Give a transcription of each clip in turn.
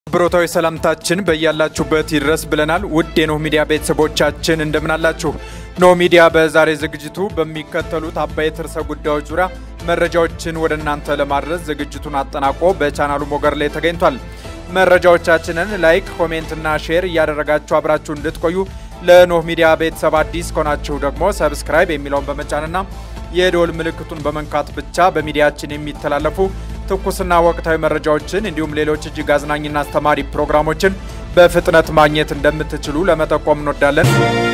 አክብሮታዊ ሰላምታችን በያላችሁበት ይድረስ ብለናል። ውድ የኖህ ሚዲያ ቤተሰቦቻችን እንደምናላችሁ። ኖህ ሚዲያ በዛሬ ዝግጅቱ በሚከተሉት አበይት ርዕሰ ጉዳዮች ዙሪያ መረጃዎችን ወደ እናንተ ለማድረስ ዝግጅቱን አጠናቆ በቻናሉ ሞገድ ላይ ተገኝቷል። መረጃዎቻችንን ላይክ፣ ኮሜንትና ሼር እያደረጋችሁ አብራችሁ እንድትቆዩ ለኖህ ሚዲያ ቤተሰብ አዲስ ከሆናችሁ ደግሞ ሰብስክራይብ የሚለውን በመጫንና የደወል ምልክቱን በመንካት ብቻ በሚዲያችን የሚተላለፉ ትኩስና ወቅታዊ መረጃዎችን እንዲሁም ሌሎች እጅግ አዝናኝና አስተማሪ ፕሮግራሞችን በፍጥነት ማግኘት እንደምትችሉ ለመጠቆም እንወዳለን።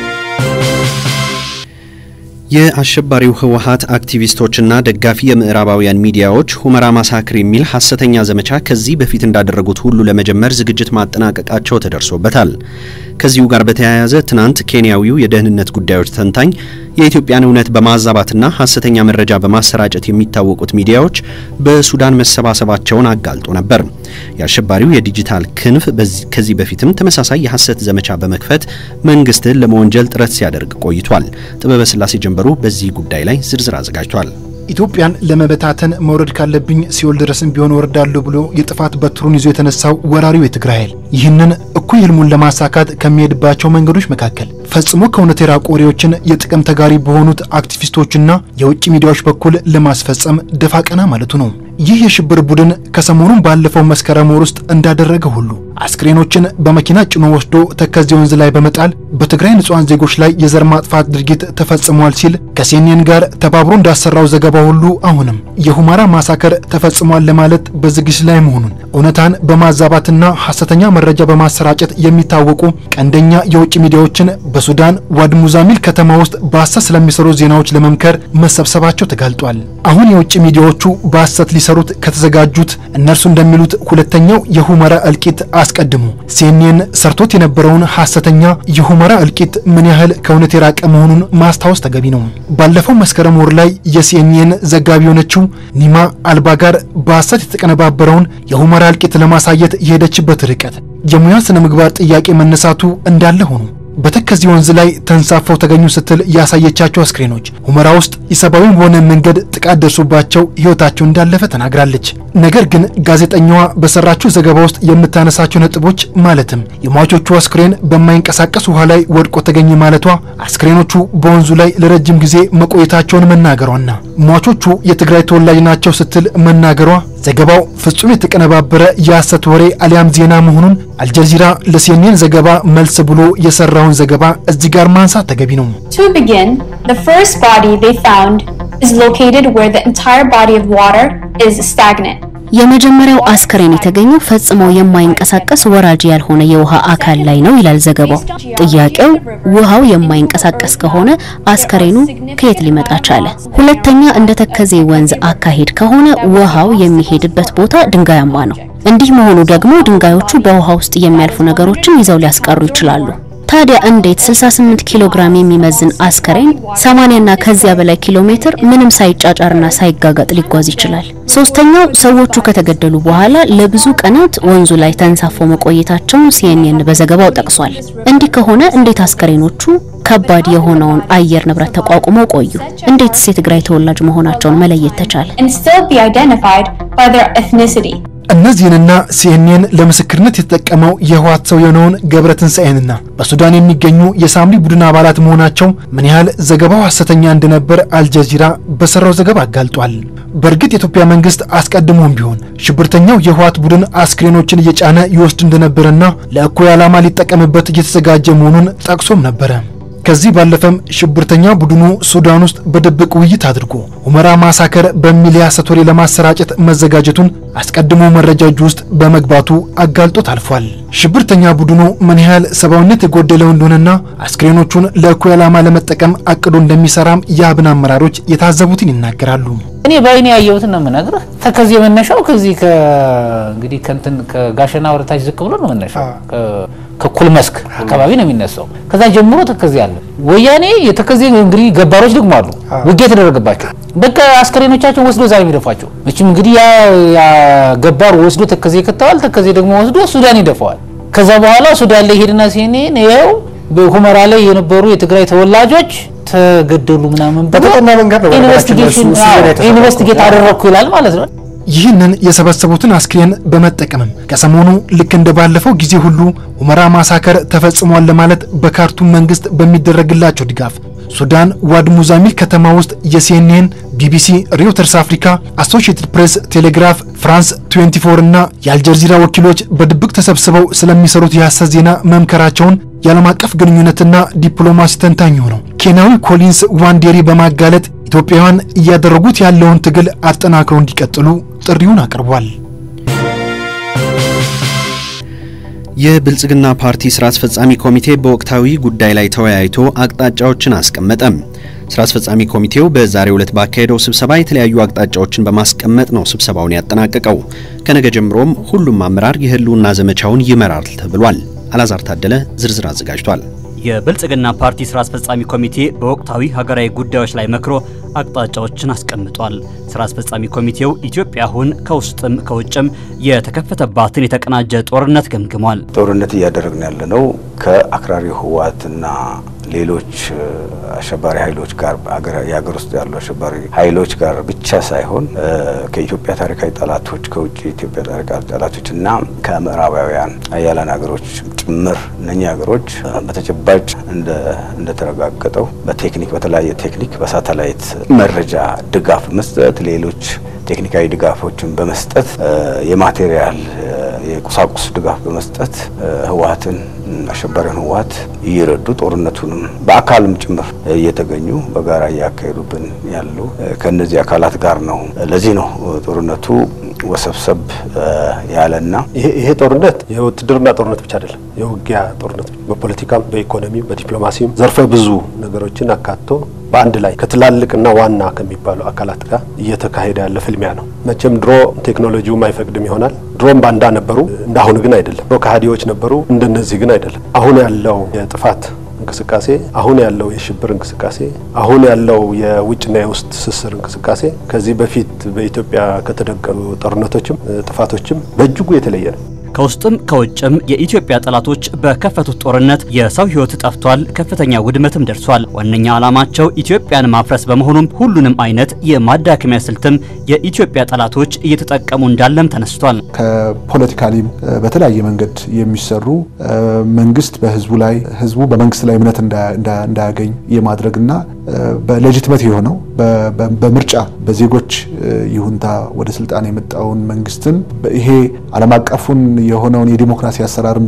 የአሸባሪው ህወሀት አክቲቪስቶችና ደጋፊ የምዕራባውያን ሚዲያዎች ሁመራ ማሳክር የሚል ሐሰተኛ ዘመቻ ከዚህ በፊት እንዳደረጉት ሁሉ ለመጀመር ዝግጅት ማጠናቀቃቸው ተደርሶበታል። ከዚሁ ጋር በተያያዘ ትናንት ኬንያዊው የደህንነት ጉዳዮች ተንታኝ የኢትዮጵያን እውነት በማዛባትና ሐሰተኛ መረጃ በማሰራጨት የሚታወቁት ሚዲያዎች በሱዳን መሰባሰባቸውን አጋልጦ ነበር። የአሸባሪው የዲጂታል ክንፍ ከዚህ በፊትም ተመሳሳይ የሐሰት ዘመቻ በመክፈት መንግስትን ለመወንጀል ጥረት ሲያደርግ ቆይቷል። ጥበበ ስላሴ ጀንበሩ በዚህ ጉዳይ ላይ ዝርዝር አዘጋጅቷል። ኢትዮጵያን ለመበታተን መውረድ ካለብኝ ሲኦል ድረስም ቢሆን ወርዳለሁ ብሎ የጥፋት በትሩን ይዞ የተነሳው ወራሪው የትግራይ ኃይል ይህንን እኩይ ህልሙን ለማሳካት ከሚሄድባቸው መንገዶች መካከል ፈጽሞ ከእውነት የራቁ ወሬዎችን የጥቅም ተጋሪ በሆኑት አክቲቪስቶችና የውጭ ሚዲያዎች በኩል ለማስፈጸም ደፋ ቀና ማለቱ ነው። ይህ የሽብር ቡድን ከሰሞኑን ባለፈው መስከረም ወር ውስጥ እንዳደረገ ሁሉ አስክሬኖችን በመኪና ጭኖ ወስዶ ተከዜ ወንዝ ላይ በመጣል በትግራይ ንጹሐን ዜጎች ላይ የዘር ማጥፋት ድርጊት ተፈጽሟል ሲል ከሲኤንኤን ጋር ተባብሮ እንዳሰራው ዘገባ ሁሉ አሁንም የሁመራ ማሳከር ተፈጽሟል ለማለት በዝግጅት ላይ መሆኑን እውነታን በማዛባትና ሐሰተኛ መረጃ በማሰራጨት የሚታወቁ ቀንደኛ የውጭ ሚዲያዎችን በሱዳን ዋድ ሙዛሚል ከተማ ውስጥ በሐሰት ስለሚሰሩ ዜናዎች ለመምከር መሰብሰባቸው ተጋልጧል። አሁን የውጭ ሚዲያዎቹ በሐሰት ሊሰሩት ከተዘጋጁት እነርሱ እንደሚሉት ሁለተኛው የሁመራ እልቂት አስቀድሞ ሲኤንኤን ሰርቶት የነበረውን ሐሰተኛ የሁመራ እልቂት ምን ያህል ከእውነት የራቀ መሆኑን ማስታወስ ተገቢ ነው። ባለፈው መስከረም ወር ላይ የሲኤንኤን ዘጋቢ የሆነችው ኒማ አልባ ጋር በሐሰት የተቀነባበረውን የሁመራ እልቂት ለማሳየት የሄደችበት ርቀት የሙያ ስነ ምግባር ጥያቄ መነሳቱ እንዳለ ሆኖ በተከዜ ወንዝ ላይ ተንሳፈው ተገኙ ስትል ያሳየቻቸው አስክሬኖች ሁመራ ውስጥ ኢሰብአዊ በሆነ መንገድ ጥቃት ደርሶባቸው ሕይወታቸው እንዳለፈ ተናግራለች። ነገር ግን ጋዜጠኛዋ በሰራችው ዘገባ ውስጥ የምታነሳቸው ነጥቦች ማለትም የሟቾቹ አስክሬን በማይንቀሳቀስ ውሃ ላይ ወድቆ ተገኘ ማለቷ፣ አስክሬኖቹ በወንዙ ላይ ለረጅም ጊዜ መቆየታቸውን መናገሯና ሟቾቹ የትግራይ ተወላጅ ናቸው ስትል መናገሯ ዘገባው ፍጹም የተቀነባበረ የሐሰት ወሬ አሊያም ዜና መሆኑን አልጀዚራ ለሲኤንኤን ዘገባ መልስ ብሎ የሰራውን ዘገባ እዚህ ጋር ማንሳት ተገቢ ነው። To begin, the first body they found is located where the entire body of water is stagnant. የመጀመሪያው አስከሬን የተገኘው ፈጽሞ የማይንቀሳቀስ ወራጅ ያልሆነ የውሃ አካል ላይ ነው ይላል ዘገባው። ጥያቄው ውሃው የማይንቀሳቀስ ከሆነ አስከሬኑ ከየት ሊመጣ ቻለ? ሁለተኛ እንደ ተከዜ ወንዝ አካሄድ ከሆነ ውሃው የሚሄድበት ቦታ ድንጋያማ ነው። እንዲህ መሆኑ ደግሞ ድንጋዮቹ በውሃ ውስጥ የሚያልፉ ነገሮችን ይዘው ሊያስቀሩ ይችላሉ። ታዲያ እንዴት 68 ኪሎ ግራም የሚመዝን አስከሬን 80 እና ከዚያ በላይ ኪሎ ሜትር ምንም ሳይጫጫርና ሳይጋጋጥ ሊጓዝ ይችላል? ሶስተኛው ሰዎቹ ከተገደሉ በኋላ ለብዙ ቀናት ወንዙ ላይ ተንሳፈው መቆየታቸውን ሲኤንኤን በዘገባው ጠቅሷል። እንዲህ ከሆነ እንዴት አስከሬኖቹ ከባድ የሆነውን አየር ንብረት ተቋቁመው ቆዩ? እንዴትስ የትግራይ ተወላጅ መሆናቸውን መለየት ተቻለ? and still be identified by their ethnicity. እነዚህንና ሲኤንኤን ለምስክርነት የተጠቀመው የህወሓት ሰው የሆነውን ገብረ ትንሣኤንና በሱዳን የሚገኙ የሳምሪ ቡድን አባላት መሆናቸው ምን ያህል ዘገባው ሐሰተኛ እንደነበር አልጀዚራ በሰራው ዘገባ አጋልጧል። በእርግጥ የኢትዮጵያ መንግስት አስቀድሞም ቢሆን ሽብርተኛው የህወሓት ቡድን አስክሬኖችን እየጫነ ይወስድ እንደነበረና ለእኩይ ዓላማ ሊጠቀምበት እየተዘጋጀ መሆኑን ጠቅሶም ነበረ። ከዚህ ባለፈም ሽብርተኛ ቡድኑ ሱዳን ውስጥ በድብቅ ውይይት አድርጎ ሁመራ ማሳከር በሚል የሐሰት ወሬ ለማሰራጨት መዘጋጀቱን አስቀድሞ መረጃ እጅ ውስጥ በመግባቱ አጋልጦት አልፏል። ሽብርተኛ ቡድኑ ምን ያህል ሰብአዊነት የጎደለው እንደሆነና አስክሬኖቹን ለእኩይ ዓላማ ለመጠቀም አቅዶ እንደሚሰራም የአብን አመራሮች የታዘቡትን ይናገራሉ። እኔ በአይኔ ያየሁትን ነው የምነግርህ። ተከዜ መነሻው ከዚህ እንግዲህ ከእንትን ከጋሸና ወደታች ዝቅ ብሎ ነው መነሻው ከኩል መስክ አካባቢ ነው የሚነሳው። ከዛ ጀምሮ ተከዜ አለ። ወያኔ የተከዜ እንግዲህ ገባሮች ደግሞ አሉ፣ ውጊያ የተደረገባቸው በቃ አስከሬኖቻቸውን ወስዶ እዛ ነው የሚደፏቸው። መቼም እንግዲህ ያ ያ ገባር ወስዶ ተከዜ ከተዋል፣ ተከዜ ደግሞ ወስዶ ሱዳን ይደፋዋል። ከዛ በኋላ ሱዳን ላይ ሄድና ሲኔን ይኸው በሁመራ ላይ የነበሩ የትግራይ ተወላጆች ተገደሉ ምናምን ብሎ በተጠና መንገድ ነው በነገራችን ላይ እሱ- ኢንቨስቲጌሽን እሱ ዜና የተሰራው። ኢንቨስቲጌት አደረግኩ ይላል ማለት ነው። ይህንን የሰበሰቡትን አስክሬን በመጠቀምም ከሰሞኑ ልክ እንደ ባለፈው ጊዜ ሁሉ ሁመራ ማሳከር ተፈጽሟል ለማለት በካርቱም መንግስት በሚደረግላቸው ድጋፍ ሱዳን ዋድ ሙዛሚል ከተማ ውስጥ የሲኤንኤን፣ ቢቢሲ፣ ሪውተርስ አፍሪካ፣ አሶሺየትድ ፕሬስ፣ ቴሌግራፍ፣ ፍራንስ 24 እና የአልጀዚራ ወኪሎች በድብቅ ተሰብስበው ስለሚሰሩት የሐሰት ዜና መምከራቸውን የዓለም አቀፍ ግንኙነትና ዲፕሎማሲ ተንታኝ ሆነው ኬንያዊ ኮሊንስ ዋንዴሪ በማጋለጥ ኢትዮጵያውያን እያደረጉት ያለውን ትግል አጠናክረው እንዲቀጥሉ ጥሪውን አቅርቧል። የብልጽግና ፓርቲ ስራ አስፈጻሚ ኮሚቴ በወቅታዊ ጉዳይ ላይ ተወያይቶ አቅጣጫዎችን አስቀመጠ። ስራ አስፈጻሚ ኮሚቴው በዛሬው ዕለት ባካሄደው ስብሰባ የተለያዩ አቅጣጫዎችን በማስቀመጥ ነው ስብሰባውን ያጠናቀቀው። ከነገ ጀምሮም ሁሉም አመራር የህልውና ዘመቻውን ይመራል ተብሏል። አላዛር ታደለ ዝርዝር አዘጋጅቷል። የብልጽግና ፓርቲ ስራ አስፈጻሚ ኮሚቴ በወቅታዊ ሀገራዊ ጉዳዮች ላይ መክሮ አቅጣጫዎችን አስቀምጧል። ስራ አስፈጻሚ ኮሚቴው ኢትዮጵያ አሁን ከውስጥም ከውጭም የተከፈተባትን የተቀናጀ ጦርነት ገምግሟል። ጦርነት እያደረግን ያለነው ከአክራሪ ህወሓትና ሌሎች አሸባሪ ኃይሎች ጋር የሀገር ውስጥ ያሉ አሸባሪ ኃይሎች ጋር ብቻ ሳይሆን ከኢትዮጵያ ታሪካዊ ጠላቶች ከውጭ ኢትዮጵያ ታሪካዊ ጠላቶች እና ከምዕራባውያን አያላን ሀገሮች ጭምር እነኚህ ሀገሮች በተጨባጭ እንደተረጋገጠው በቴክኒክ በተለያየ ቴክኒክ በሳተላይት መረጃ ድጋፍ መስጠት ሌሎች ቴክኒካዊ ድጋፎችን በመስጠት የማቴሪያል የቁሳቁስ ድጋፍ በመስጠት ህወሓትን አሸባሪውን ህወሓት እየረዱ ጦርነቱንም በአካልም ጭምር እየተገኙ በጋራ እያካሄዱብን ያሉ ከእነዚህ አካላት ጋር ነው። ለዚህ ነው ጦርነቱ ወሰብሰብ ያለና ይሄ ጦርነት የውትድርና ጦርነት ብቻ አይደለም፣ የውጊያ ጦርነት በፖለቲካም፣ በኢኮኖሚም፣ በዲፕሎማሲም ዘርፈ ብዙ ነገሮችን አካቶ በአንድ ላይ ከትላልቅና ዋና ከሚባሉ አካላት ጋር እየተካሄደ ያለ ፍልሚያ ነው። መቼም ድሮ ቴክኖሎጂውም አይፈቅድም ይሆናል። ድሮም ባንዳ ነበሩ፣ እንዳሁን ግን አይደለም። ድሮ ከሃዲዎች ነበሩ፣ እንደነዚህ ግን አይደለም። አሁን ያለው የጥፋት እንቅስቃሴ አሁን ያለው የሽብር እንቅስቃሴ አሁን ያለው የውጭና የውስጥ ትስስር እንቅስቃሴ ከዚህ በፊት በኢትዮጵያ ከተደቀኑ ጦርነቶችም ጥፋቶችም በእጅጉ የተለየ ነው። ከውስጥም ከውጭም የኢትዮጵያ ጠላቶች በከፈቱት ጦርነት የሰው ሕይወት ጠፍቷል፣ ከፍተኛ ውድመትም ደርሷል። ዋነኛ ዓላማቸው ኢትዮጵያን ማፍረስ በመሆኑም ሁሉንም አይነት የማዳከሚያ ስልትም የኢትዮጵያ ጠላቶች እየተጠቀሙ እንዳለም ተነስቷል። ከፖለቲካሊም በተለያየ መንገድ የሚሰሩ መንግስት በህዝቡ ላይ ህዝቡ በመንግስት ላይ እምነት እንዳያገኝ የማድረግና በሌጂትመት የሆነው በምርጫ በዜጎች ይሁንታ ወደ ስልጣን የመጣውን መንግስትን ይሄ ዓለም አቀፉን የሆነውን የዲሞክራሲ አሰራርን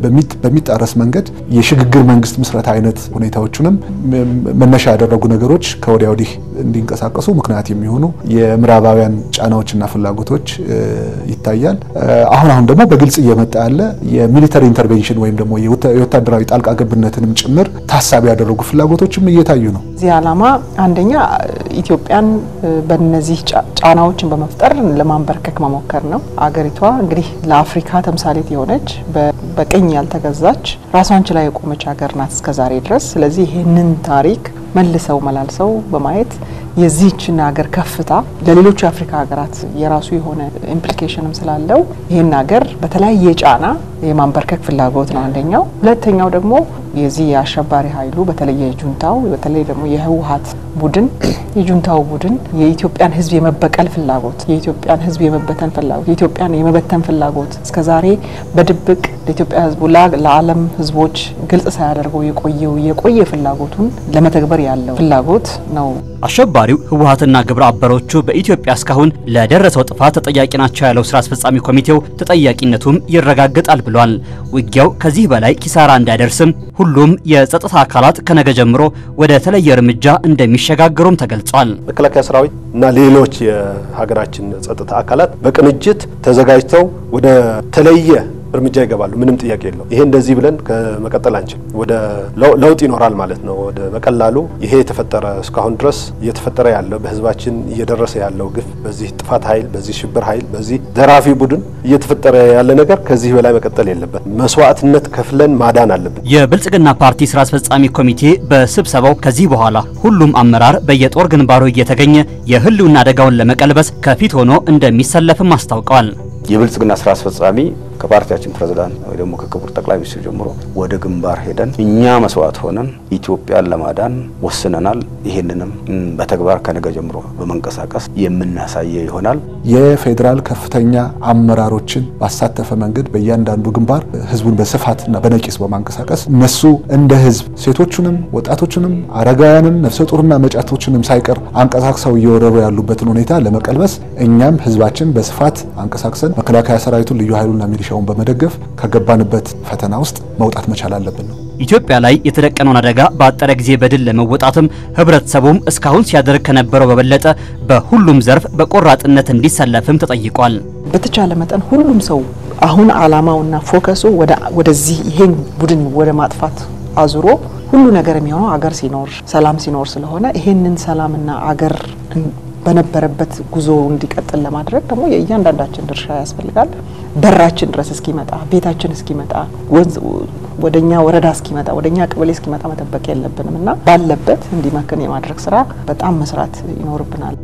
በሚጣረስ መንገድ የሽግግር መንግስት ምስረታ አይነት ሁኔታዎቹንም መነሻ ያደረጉ ነገሮች ከወዲያ ወዲህ እንዲንቀሳቀሱ ምክንያት የሚሆኑ የምዕራባውያን ጫናዎችና ፍላጎቶች ይታያል። አሁን አሁን ደግሞ በግልጽ እየመጣ ያለ የሚሊተሪ ኢንተርቬንሽን ወይም ደግሞ የወታደራዊ ጣልቃ ገብነትንም ጭምር ታሳቢ ያደረጉ ፍላጎቶችም እየታዩ ነው። እዚህ ዓላማ አንደኛ ኢትዮጵያን በእነዚህ ጫናዎችን በመፍጠር ለማንበርከክ መሞከር ነው። አገሪቷ እንግዲህ ለአፍሪካ ተምሳሌት የሆነች በቅኝ ያልተገዛች ራሷን ችላ የቆመች ሀገር ናት እስከዛሬ ድረስ። ስለዚህ ይህንን ታሪክ መልሰው መላልሰው በማየት የዚህችን ሀገር ከፍታ ለሌሎቹ የአፍሪካ ሀገራት የራሱ የሆነ ኢምፕሊኬሽንም ስላለው ይህን ሀገር በተለያየ ጫና የማንበርከክ ፍላጎት ነው አንደኛው። ሁለተኛው ደግሞ የዚህ የአሸባሪ ኃይሉ በተለይ የጁንታው በተለይ ደግሞ የህወሀት ቡድን የጁንታው ቡድን የኢትዮጵያን ሕዝብ የመበቀል ፍላጎት፣ የኢትዮጵያን ሕዝብ የመበተን ፍላጎት፣ የኢትዮጵያን የመበተን ፍላጎት እስከዛሬ በድብቅ ለኢትዮጵያ ሕዝቡ ለዓለም ሕዝቦች ግልጽ ሳያደርገው የቆየው የቆየ ፍላጎቱን ለመተግበር ያለው ፍላጎት ነው። አሸባሪው ህወሀትና ግብረ አበሮቹ በኢትዮጵያ እስካሁን ለደረሰው ጥፋት ተጠያቂ ናቸው ያለው ስራ አስፈጻሚ ኮሚቴው ተጠያቂነቱም ይረጋገጣል ብሏል። ውጊያው ከዚህ በላይ ኪሳራ እንዳይደርስም ሁሉም የጸጥታ አካላት ከነገ ጀምሮ ወደ ተለየ እርምጃ እንደሚሸጋገሩም ተገልጿል። መከላከያ ሰራዊት እና ሌሎች የሀገራችን ጸጥታ አካላት በቅንጅት ተዘጋጅተው ወደ ተለየ እርምጃ ይገባሉ። ምንም ጥያቄ የለው። ይሄ እንደዚህ ብለን ከመቀጠል አንችል። ወደ ለውጥ ይኖራል ማለት ነው። ወደ በቀላሉ ይሄ የተፈጠረ እስካሁን ድረስ እየተፈጠረ ያለው በህዝባችን እየደረሰ ያለው ግፍ፣ በዚህ ጥፋት ኃይል፣ በዚህ ሽብር ኃይል፣ በዚህ ዘራፊ ቡድን እየተፈጠረ ያለ ነገር ከዚህ በላይ መቀጠል የለበት። መስዋዕትነት ከፍለን ማዳን አለብን። የብልጽግና ፓርቲ ስራ አስፈጻሚ ኮሚቴ በስብሰባው ከዚህ በኋላ ሁሉም አመራር በየጦር ግንባሩ እየተገኘ የህልውና አደጋውን ለመቀልበስ ከፊት ሆኖ እንደሚሰለፍም አስታውቀዋል። የብልጽግና ስራ አስፈጻሚ ከፓርቲያችን ፕሬዝዳንት ወይ ደግሞ ከክቡር ጠቅላይ ሚኒስትር ጀምሮ ወደ ግንባር ሄደን እኛ መስዋዕት ሆነን ኢትዮጵያን ለማዳን ወስነናል። ይህንንም በተግባር ከነገ ጀምሮ በመንቀሳቀስ የምናሳየው ይሆናል። የፌዴራል ከፍተኛ አመራሮችን ባሳተፈ መንገድ በእያንዳንዱ ግንባር ህዝቡን በስፋትና በነቂስ በማንቀሳቀስ እነሱ እንደ ህዝብ ሴቶቹንም፣ ወጣቶቹንም፣ አረጋውያንን፣ ነፍሰ ጡርና መጫቶችንም ሳይቀር አንቀሳቅሰው እየወረሩ ያሉበትን ሁኔታ ለመቀልበስ እኛም ህዝባችን በስፋት አንቀሳቅሰን መከላከያ ሰራዊቱን ልዩ ኃይሉና ሚሊሻውን በመደገፍ ከገባንበት ፈተና ውስጥ መውጣት መቻል አለብን ነው። ኢትዮጵያ ላይ የተደቀነውን አደጋ በአጠረ ጊዜ በድል ለመወጣትም ህብረተሰቡም እስካሁን ሲያደርግ ከነበረው በበለጠ በሁሉም ዘርፍ በቆራጥነት እንዲሰለፍም ተጠይቋል። በተቻለ መጠን ሁሉም ሰው አሁን አላማውና ፎከሱ ወደዚህ ይሄን ቡድን ወደ ማጥፋት አዙሮ ሁሉ ነገር የሚሆነው አገር ሲኖር ሰላም ሲኖር ስለሆነ ይሄንን ሰላምና አገር በነበረበት ጉዞ እንዲቀጥል ለማድረግ ደግሞ የእያንዳንዳችን ድርሻ ያስፈልጋል። በራችን ድረስ እስኪመጣ ቤታችን እስኪመጣ ወንዝ ወደኛ ወረዳ እስኪመጣ ወደኛ ቀበሌ እስኪመጣ መጠበቅ የለብንም እና ባለበት እንዲመክን የማድረግ ስራ በጣም መስራት ይኖርብናል።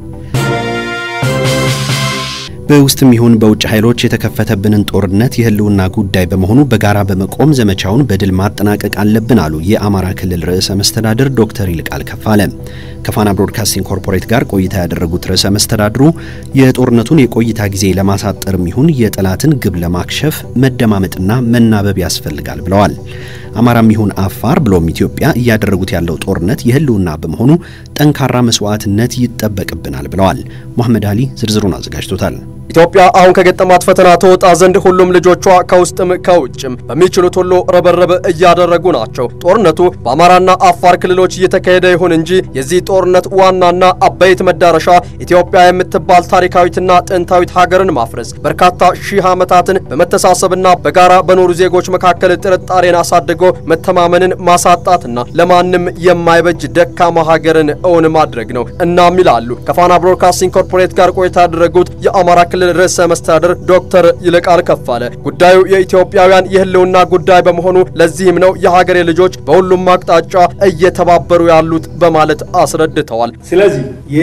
በውስጥም ይሁን በውጭ ኃይሎች የተከፈተብንን ጦርነት የህልውና ጉዳይ በመሆኑ በጋራ በመቆም ዘመቻውን በድል ማጠናቀቅ አለብን አሉ የአማራ ክልል ርዕሰ መስተዳድር ዶክተር ይልቃል ከፋለ። ከፋና ብሮድካስቲንግ ኮርፖሬት ጋር ቆይታ ያደረጉት ርዕሰ መስተዳድሩ የጦርነቱን የቆይታ ጊዜ ለማሳጠርም ይሁን የጠላትን ግብ ለማክሸፍ መደማመጥና መናበብ ያስፈልጋል ብለዋል። አማራም ይሁን አፋር ብሎም ኢትዮጵያ እያደረጉት ያለው ጦርነት የህልውና በመሆኑ ጠንካራ መስዋዕትነት ይጠበቅብናል ብለዋል። መሐመድ አሊ ዝርዝሩን አዘጋጅቶታል። ኢትዮጵያ አሁን ከገጠማት ፈተና ተወጣ ዘንድ ሁሉም ልጆቿ ከውስጥም ከውጭም በሚችሉት ሁሉ ርብርብ እያደረጉ ናቸው። ጦርነቱ በአማራና አፋር ክልሎች እየተካሄደ ይሁን እንጂ የዚህ ጦርነት ዋናና አበይት መዳረሻ ኢትዮጵያ የምትባል ታሪካዊትና ጥንታዊት ሀገርን ማፍረስ፣ በርካታ ሺህ ዓመታትን በመተሳሰብና በጋራ በኖሩ ዜጎች መካከል ጥርጣሬን አሳድጎ መተማመንን ማሳጣትና ለማንም የማይበጅ ደካማ ሀገርን እውን ማድረግ ነው። እናም ይላሉ ከፋና ብሮድካስቲንግ ኮርፖሬት ጋር ቆይታ ያደረጉት የአማራ ክልል ርዕሰ መስተዳድር ዶክተር ይልቃል ከፋለ ጉዳዩ የኢትዮጵያውያን የህልውና ጉዳይ በመሆኑ ለዚህም ነው የሀገሬ ልጆች በሁሉም አቅጣጫ እየተባበሩ ያሉት በማለት አስረድተዋል። ስለዚህ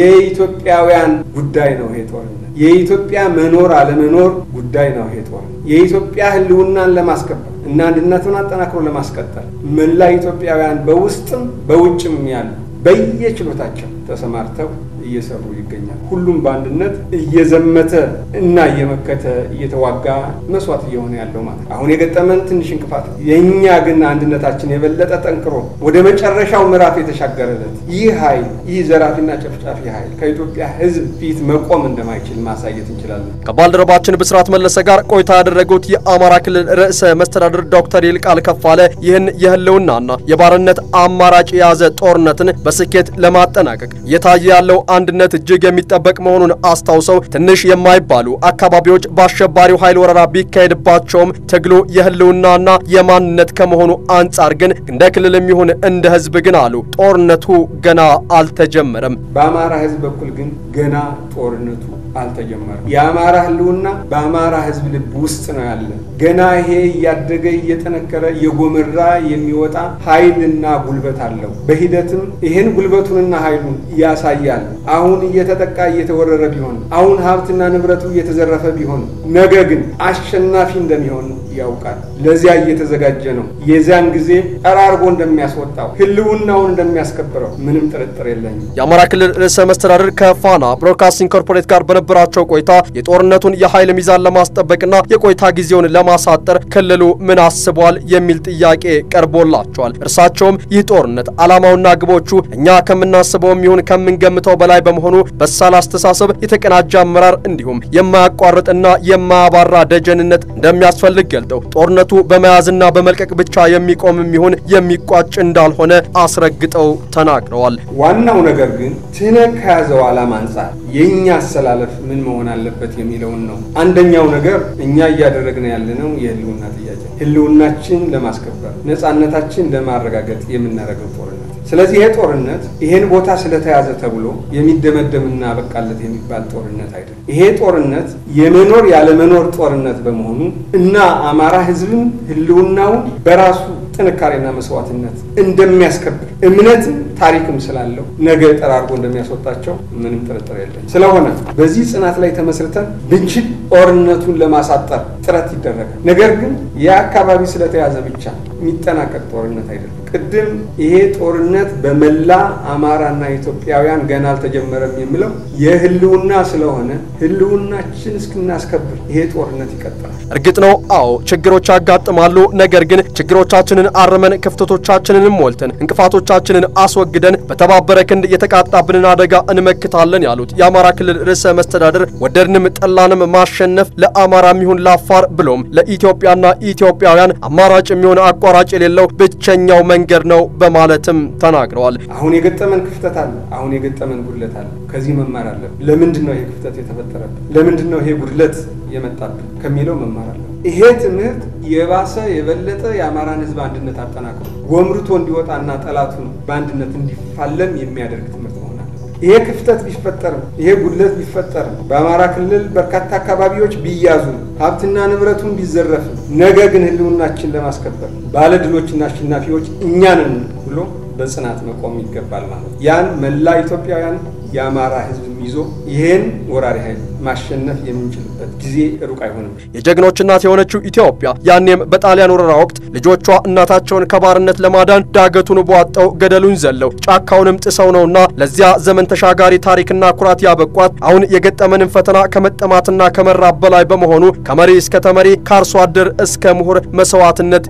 የኢትዮጵያውያን ጉዳይ ነው ይሄ ጦርነት። የኢትዮጵያ መኖር አለመኖር ጉዳይ ነው ይሄ ጦርነት። የኢትዮጵያ ህልውናን ለማስከበር እና አንድነቱን አጠናክሮ ለማስቀጠል መላ ኢትዮጵያውያን በውስጥም በውጭም ያሉ በየችሎታቸው ተሰማርተው እየሰሩ ይገኛል። ሁሉም በአንድነት እየዘመተ እና እየመከተ እየተዋጋ መስዋዕት እየሆነ ያለው ማለት አሁን የገጠመን ትንሽ እንቅፋት፣ የእኛ ግን አንድነታችን የበለጠ ጠንክሮ ወደ መጨረሻው ምዕራፍ የተሻገረለት ይህ ኃይል ይህ ዘራፊና ጨፍጫፊ ኃይል ከኢትዮጵያ ህዝብ ፊት መቆም እንደማይችል ማሳየት እንችላለን። ከባልደረባችን ብስራት መለሰ ጋር ቆይታ ያደረጉት የአማራ ክልል ርዕሰ መስተዳድር ዶክተር ይልቃል ከፋለ ይህን የህልውናና የባርነት አማራጭ የያዘ ጦርነትን በስኬት ለማጠናቀቅ እየታየ ያለው አንድነት እጅግ የሚጠበቅ መሆኑን አስታውሰው ትንሽ የማይባሉ አካባቢዎች በአሸባሪው ኃይል ወረራ ቢካሄድባቸውም ትግሉ የህልውናና የማንነት ከመሆኑ አንጻር ግን እንደ ክልልም ይሁን እንደ ህዝብ ግን አሉ ጦርነቱ ገና አልተጀመረም። በአማራ ህዝብ በኩል ግን ገና ጦርነቱ አልተጀመረም። የአማራ ህልውና በአማራ ህዝብ ልብ ውስጥ ነው ያለ። ገና ይሄ እያደገ እየጠነከረ እየጎመራ የሚወጣ ኃይልና ጉልበት አለው። በሂደትም ይሄን ጉልበቱንና ኃይሉን ያሳያል። አሁን እየተጠቃ እየተወረረ ቢሆን፣ አሁን ሀብትና ንብረቱ እየተዘረፈ ቢሆን፣ ነገ ግን አሸናፊ እንደሚሆን ያውቃል። ለዚያ እየተዘጋጀ ነው። የዚያን ጊዜ ጠራርጎ እንደሚያስወጣው ህልውናውን እንደሚያስከብረው ምንም ጥርጥር የለኝም። የአማራ ክልል ርዕሰ መስተዳድር ከፋና ብሮድካስቲንግ ኮርፖሬት ጋር በነበራቸው ቆይታ የጦርነቱን የኃይል ሚዛን ለማስጠበቅና የቆይታ ጊዜውን ለማሳጠር ክልሉ ምን አስቧል የሚል ጥያቄ ቀርቦላቸዋል። እርሳቸውም ይህ ጦርነት ዓላማውና ግቦቹ እኛ ከምናስበውም ይሁን ከምንገምተው በላይ በመሆኑ በሳል አስተሳሰብ፣ የተቀናጀ አመራር እንዲሁም የማያቋርጥና የማያባራ ደጀንነት እንደሚያስፈልግ ገልጠው ጦርነቱ በመያዝና በመልቀቅ ብቻ የሚቆምም ይሁን የሚቋጭ እንዳልሆነ አስረግጠው ተናግረዋል። ዋናው ነገር ግን ትህነግ ከያዘው ዓላማ አንጻር የእኛ አሰላለፍ ምን መሆን አለበት የሚለውን ነው። አንደኛው ነገር እኛ እያደረግን ያለነው የህልውና ጥያቄ ህልውናችን ለማስከበር ነፃነታችን ለማረጋገጥ የምናደርገው ጦርነት። ስለዚህ ይሄ ጦርነት ይሄን ቦታ ስለተያዘ ተብሎ የሚደመደምና በቃለት የሚባል ጦርነት አይደለም። ይሄ ጦርነት የመኖር ያለመኖር ጦርነት በመሆኑ እና አማራ ህዝብም ህልውናውን በራሱ ጥንካሬና መስዋዕትነት እንደሚያስከብር እምነትም ታሪክም ስላለው ነገ ጠራርጎ እንደሚያስወጣቸው ምንም ጥርጥር የለም። ስለሆነ በዚህ ጽናት ላይ ተመስርተን ብንችል ጦርነቱን ለማሳጠር ጥረት ይደረጋል። ነገር ግን የአካባቢ ስለተያዘ ብቻ የሚጠናቀቅ ጦርነት አይደለም። ቅድም ይሄ ጦርነት በመላ አማራና ኢትዮጵያውያን ገና አልተጀመረም የሚለው የህልውና ስለሆነ ህልውናችን እስክናስከብር ይሄ ጦርነት ይቀጥላል። እርግጥ ነው፣ አዎ ችግሮች ያጋጥማሉ። ነገር ግን ችግሮቻችንን አርመን ክፍተቶቻችንንም ሞልተን እንቅፋቶቻችንን አስወግደን በተባበረ ክንድ የተቃጣብንን አደጋ እንመክታለን ያሉት የአማራ ክልል ርዕሰ መስተዳድር ወደድንም ጠላንም ማሸነፍ ለአማራም ይሁን ለአፋር ብሎም ለኢትዮጵያና ኢትዮጵያውያን አማራጭ የሚሆን አቋራጭ የሌለው ብቸኛው መንገድ ነው በማለትም ተናግረዋል። አሁን የገጠመን ክፍተት አለ። አሁን የገጠመን ጉድለት አለ። ከዚህ መማር አለብን። ለምንድን ነው ይሄ ክፍተት የተፈጠረብን? ለምንድን ነው ይሄ ጉድለት የመጣብን ከሚለው መማር አለብን። ይሄ ትምህርት የባሰ የበለጠ የአማራን ህዝብ አንድነት አጠናክሮ ጎምርቶ እንዲወጣና ጠላቱን በአንድነት እንዲፋለም የሚያደርግ ትምህርት መሆን አለበት። ይሄ ክፍተት ቢፈጠርም ይሄ ጉድለት ቢፈጠርም በአማራ ክልል በርካታ አካባቢዎች ቢያዙ ሀብትና ንብረቱን ቢዘረፍም ነገ ግን ህልውናችን ለማስከበር ባለድሎችና አሸናፊዎች እኛንን ብሎ በጽናት መቆም ይገባል ማለት ያን መላ ኢትዮጵያውያን የአማራ ህዝብ ይዞ ይህን ወራሪ ኃይል ማሸነፍ የምንችልበት ጊዜ ሩቅ አይሆንም። የጀግኖች እናት የሆነችው ኢትዮጵያ ያኔም በጣሊያን ወረራ ወቅት ልጆቿ እናታቸውን ከባርነት ለማዳን ዳገቱን ቧጠው ገደሉን ዘለው ጫካውንም ጥሰው ነውና ለዚያ ዘመን ተሻጋሪ ታሪክና ኩራት ያበቋት አሁን የገጠመንን ፈተና ከመጠማትና ከመራብ በላይ በመሆኑ ከመሪ እስከ ተመሪ ከአርሶ አደር እስከ ምሁር መስዋዕትነት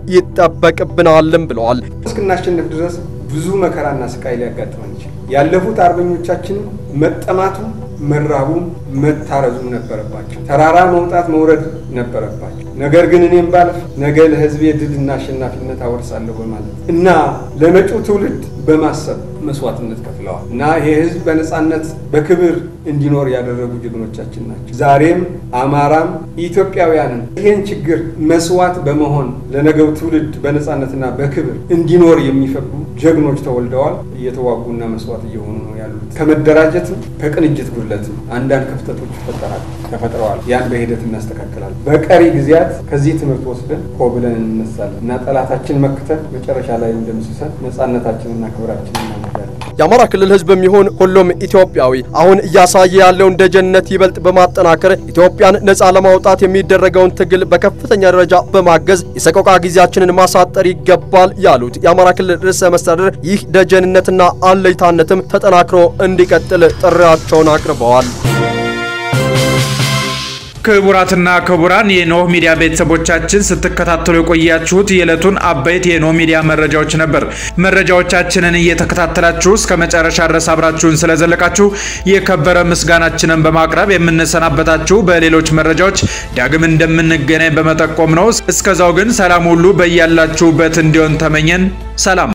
ይጠበቅብናልም ብለዋል። እስክናሸንፍ ድረስ ብዙ መከራና ስቃይ ሊያጋጥመን ይችላል። ያለፉት አርበኞቻችን መጠማቱ መራቡም መታረዙም ነበረባቸው። ተራራ መውጣት መውረድ ነበረባቸው። ነገር ግን እኔም ባልፍ ነገ ለህዝቤ ድልና አሸናፊነት አወርሳለሁ በማለት እና ለመጪው ትውልድ በማሰብ መስዋዕትነት ከፍለዋል እና ይሄ ህዝብ በነጻነት በክብር እንዲኖር ያደረጉ ጀግኖቻችን ናቸው። ዛሬም አማራም ኢትዮጵያውያንም ይህን ችግር መስዋዕት በመሆን ለነገው ትውልድ በነጻነትና በክብር እንዲኖር የሚፈቅዱ ጀግኖች ተወልደዋል፣ እየተዋጉና መስዋዕት እየሆኑ ነው ያሉት። ከመደራጀትም ከቅንጅት ጉድለትም አንዳንድ ክፍተቶች ይፈጠራል ተፈጥረዋል። ያን በሂደት እናስተካከላለን። በቀሪ ጊዜያት ከዚህ ትምህርት ወስደን ሆ ብለን እንነሳለን እና ጠላታችን መክተን መጨረሻ ላይ እንደምስሰን ነጻነታችንና ክብራችንን እናመጃለን። የአማራ ክልል ህዝብ የሚሆን ሁሉም ኢትዮጵያዊ አሁን እያሳየ ያለውን ደጀንነት ይበልጥ በማጠናከር ኢትዮጵያን ነጻ ለማውጣት የሚደረገውን ትግል በከፍተኛ ደረጃ በማገዝ የሰቆቃ ጊዜያችንን ማሳጠር ይገባል ያሉት የአማራ ክልል ርዕሰ መስተዳድር ይህ ደጀንነትና አለይታነትም ተጠናክሮ እንዲቀጥል ጥሪያቸውን አቅርበዋል። ክቡራትና ክቡራን የኖህ ሚዲያ ቤተሰቦቻችን ስትከታተሉ የቆያችሁት የዕለቱን አበይት የኖህ ሚዲያ መረጃዎች ነበር። መረጃዎቻችንን እየተከታተላችሁ እስከ መጨረሻ ድረስ አብራችሁን ስለዘለቃችሁ የከበረ ምስጋናችንን በማቅረብ የምንሰናበታችሁ በሌሎች መረጃዎች ዳግም እንደምንገናኝ በመጠቆም ነው። እስከዛው ግን ሰላም ሁሉ በያላችሁበት እንዲሆን ተመኘን። ሰላም